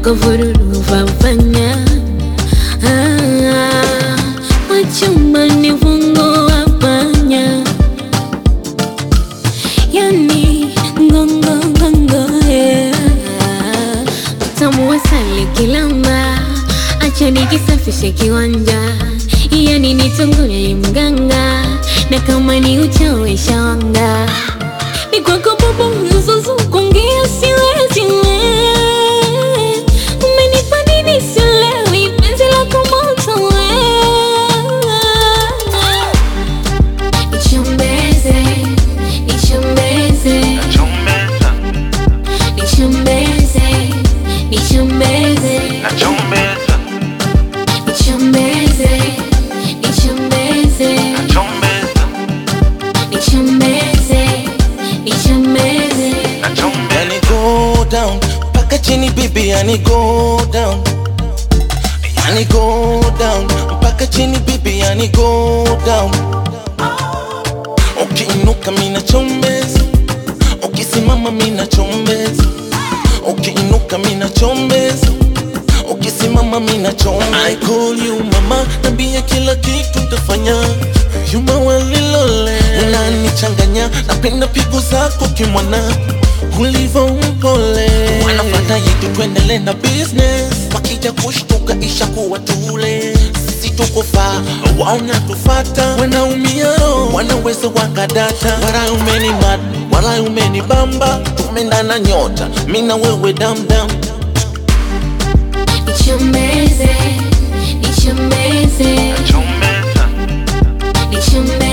kuvururu vavanya ah, wachumba ni vungo wa panya yani ngongo ngongo yeah. utamu wa sali kilamba acha nikisafishe kiwanja yani nitongole mganga na kama ni uchawi shanga ni kwako baba mzuzu kuongea siwezi we umenipa nini silewi penzi lako moto we nichombeze nichombeze Nachombeza, nichombeze nichombeze nachombeza, nichombeze nichombeze nachombeza, nichombeze nichombeze nachombeza. Yani go down mpaka chini bibi, yani go down, yani go down mpaka chini bibi, yani go down. Ukiinuka mina chombeza, ukisimama mina chombeza, ukiinuka mina chombeza, ukisimama mina chombeza. I call you mama, nambia kila kitu ntafanya Yuma walilole unanichanganya, napenda pigo zako kimwana ulivyo mpole, wanafata yetu tuendele na business, wakija kushtuka isha kuwa tule sisi tuko faa, waona tufata, wanaumia roho, wanaweza wakadata, wala umeni mad, wala umeni bamba, tumendana nyota, mina wewe damdam nichombeze nichombeze Nachombeza, nichombeze